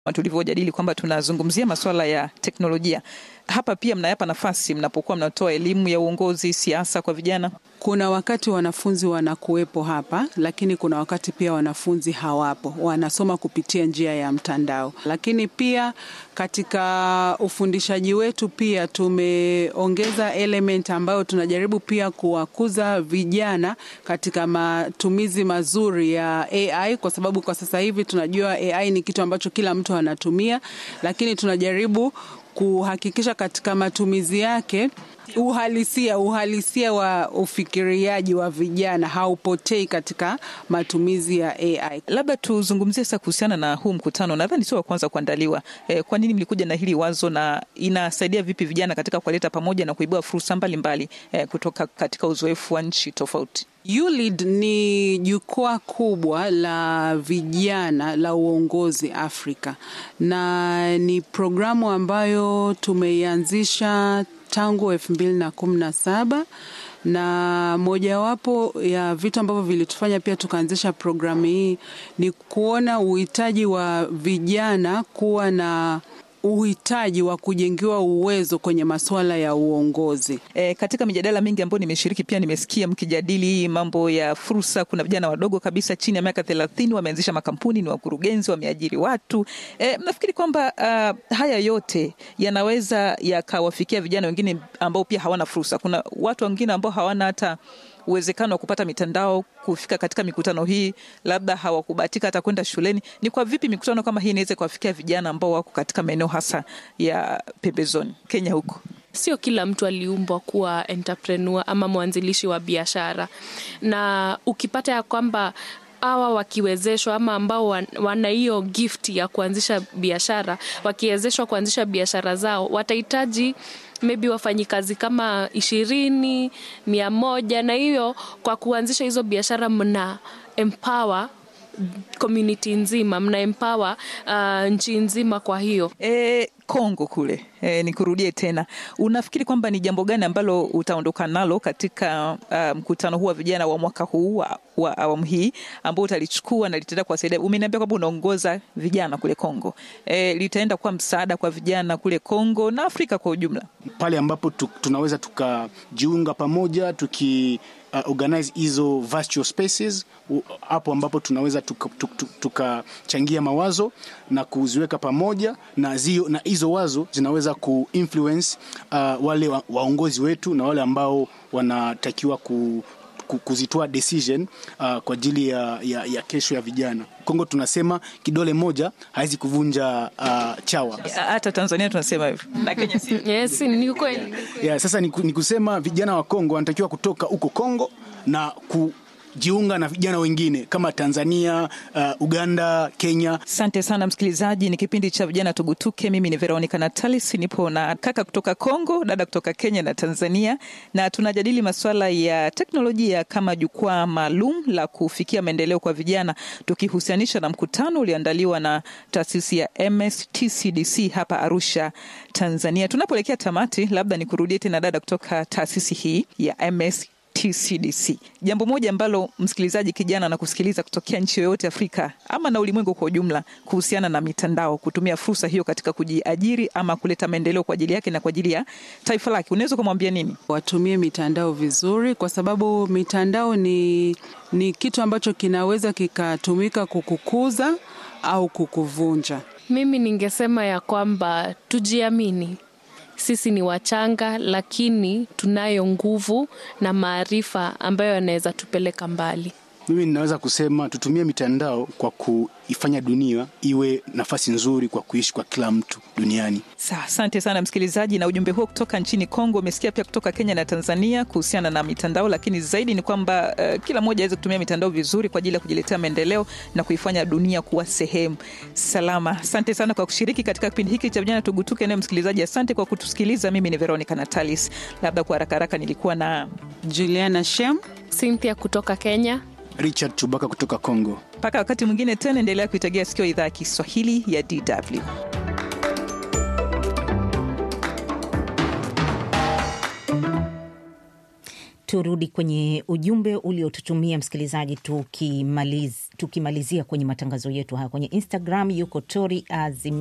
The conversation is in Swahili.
tulivyojadili kwamba tunazungumzia masuala ya teknolojia. Hapa pia mnayapa nafasi mnapokuwa mnatoa elimu ya uongozi, siasa kwa vijana? Kuna wakati wanafunzi wanakuwepo hapa, lakini kuna wakati pia wanafunzi hawapo, wanasoma kupitia njia ya mtandao. Lakini pia katika ufundishaji wetu pia tumeongeza element ambayo tunajaribu pia kuwakuza vijana katika matumizi mazuri ya AI, kwa sababu kwa sasa hivi tunajua AI ni kitu ambacho kila mtu anatumia, lakini tunajaribu kuhakikisha katika matumizi yake uhalisia uhalisia wa ufikiriaji wa vijana haupotei katika matumizi ya AI. Labda tuzungumzie sasa kuhusiana na huu mkutano, nadhani sio wa kwanza kuandaliwa. E, kwa nini mlikuja na hili wazo na inasaidia vipi vijana katika kuwaleta pamoja na kuibua fursa mbalimbali e, kutoka katika uzoefu wa nchi tofauti? ULEAD ni jukwaa kubwa la vijana la uongozi Afrika, na ni programu ambayo tumeianzisha tangu elfu mbili na kumi na saba na mojawapo ya vitu ambavyo vilitufanya pia tukaanzisha programu hii ni kuona uhitaji wa vijana kuwa na uhitaji wa kujengiwa uwezo kwenye masuala ya uongozi. E, katika mijadala mingi ambayo nimeshiriki pia nimesikia mkijadili mambo ya fursa. Kuna vijana wadogo kabisa chini ya miaka thelathini wameanzisha makampuni, ni wakurugenzi, wameajiri watu. E, nafikiri kwamba uh, haya yote yanaweza yakawafikia vijana wengine ambao pia hawana fursa. Kuna watu wengine ambao hawana hata uwezekano wa kupata mitandao kufika katika mikutano hii, labda hawakubahatika hata kwenda shuleni. Ni kwa vipi mikutano kama hii inaweza kuwafikia vijana ambao wako katika maeneo hasa ya pembezoni Kenya huko? Sio kila mtu aliumbwa kuwa entrepreneur ama mwanzilishi wa biashara, na ukipata ya kwamba hawa wakiwezeshwa ama ambao wana hiyo gift ya kuanzisha biashara, wakiwezeshwa kuanzisha biashara zao, watahitaji maybe wafanyikazi kama ishirini mia moja na hiyo kwa kuanzisha hizo biashara mna empower community nzima mna empower uh, nchi nzima kwa hiyo e, Kongo kule e, nikurudie tena, unafikiri kwamba ni jambo gani ambalo utaondoka nalo katika uh, mkutano huu wa vijana wa mwaka huu wa, wa awamu hii ambao utalichukua na litaenda kuwasaidia? Umeniambia kwamba unaongoza vijana kule Kongo e, litaenda kuwa msaada kwa vijana kule Kongo na Afrika kwa ujumla, pale ambapo tu, tunaweza tukajiunga pamoja tuki uh, organize hizo virtual spaces hapo ambapo tunaweza tukachangia tuka, tuka mawazo na kuziweka pamoja na zio, na hizo wazo zinaweza kuinfluence uh, wale wa, waongozi wetu na wale ambao wanatakiwa ku, ku, kuzitoa decision uh, kwa ajili ya, ya, ya kesho ya vijana. Kongo tunasema kidole moja hawezi kuvunja uh, chawa. Hata Tanzania tunasema hivyo na Kenya si. Yes, ni kweli. Yeah, sasa ni, ni kusema vijana wa Kongo wanatakiwa kutoka huko Kongo na ku jiunga na vijana wengine kama Tanzania, uh, Uganda, Kenya. Asante sana msikilizaji, ni kipindi cha vijana tugutuke. Mimi ni Veronica Natalis, nipo na kaka kutoka Kongo, dada kutoka Kenya na Tanzania, na tunajadili masuala ya teknolojia kama jukwaa maalum la kufikia maendeleo kwa vijana, tukihusianisha na mkutano ulioandaliwa na taasisi ya MSTCDC hapa Arusha, Tanzania. Tunapoelekea tamati, labda nikurudie tena dada kutoka taasisi hii ya MS TCDC. Jambo moja ambalo msikilizaji kijana na kusikiliza kutokea nchi yoyote Afrika ama na ulimwengu kwa ujumla kuhusiana na mitandao, kutumia fursa hiyo katika kujiajiri ama kuleta maendeleo kwa ajili yake na kwa ajili ya taifa lake, unaweza kumwambia nini? Watumie mitandao vizuri, kwa sababu mitandao ni, ni kitu ambacho kinaweza kikatumika kukukuza au kukuvunja. Mimi ningesema ya kwamba tujiamini sisi ni wachanga lakini tunayo nguvu na maarifa ambayo yanaweza tupeleka mbali. Mimi ninaweza kusema tutumie mitandao kwa kuifanya dunia iwe nafasi nzuri kwa kuishi kwa kila mtu duniani. Sa, asante sana msikilizaji, na ujumbe huo kutoka nchini Kongo. Umesikia pia kutoka Kenya na Tanzania kuhusiana na mitandao, lakini zaidi ni kwamba uh, kila mmoja aweze kutumia mitandao vizuri kwa ajili ya kujiletea maendeleo na kuifanya dunia kuwa sehemu salama. Asante sana kwa kushiriki katika kipindi hiki cha vijana tugutuke. Naye msikilizaji, asante kwa kutusikiliza. Mimi ni Veronica Natalis. Labda kwa haraka haraka nilikuwa na Juliana Shem, Cynthia kutoka Kenya, Richard Chubaka kutoka Kongo. mpaka wakati mwingine tena, endelea kuitegea sikio idhaa ya Kiswahili ya DW. Turudi kwenye ujumbe uliotutumia msikilizaji tukimaliza tukimalizia kwenye matangazo yetu haya kwenye Instagram yuko Tori Azim